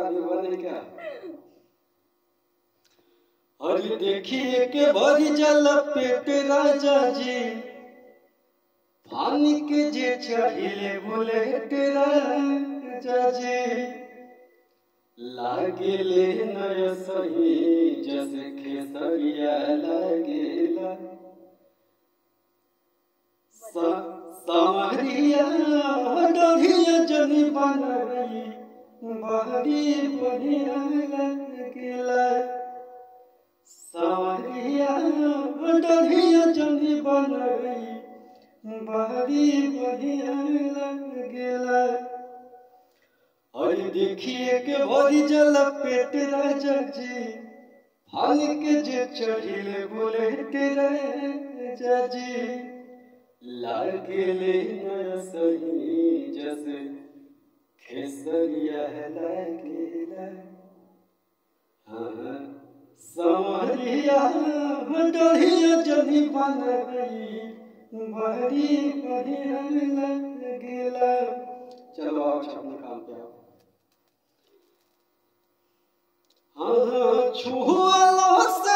आगे बढ़े क्या अरे देखिए के भरी जल पेट राजा जी पानी के जे चढ़िले बोले राजा जी लागेले नय सही जस खेसरिया लागेला समरिया डरिया जनी बनई बहरी बढ़िया लगेला समरिया डरिया जनी बनई बहरी बढ़िया लगेला अरे देखिए के भरी जल पेट राजा जी फल के जे चढ़िले बोले राजा जी लागेले न सही जस खेसरिया लागेला हाँ समरिया डरिया जनी बन गई बड़ी बढ़िया लगेला चलो आओ अपने काम पे आओ हाँ छुआ से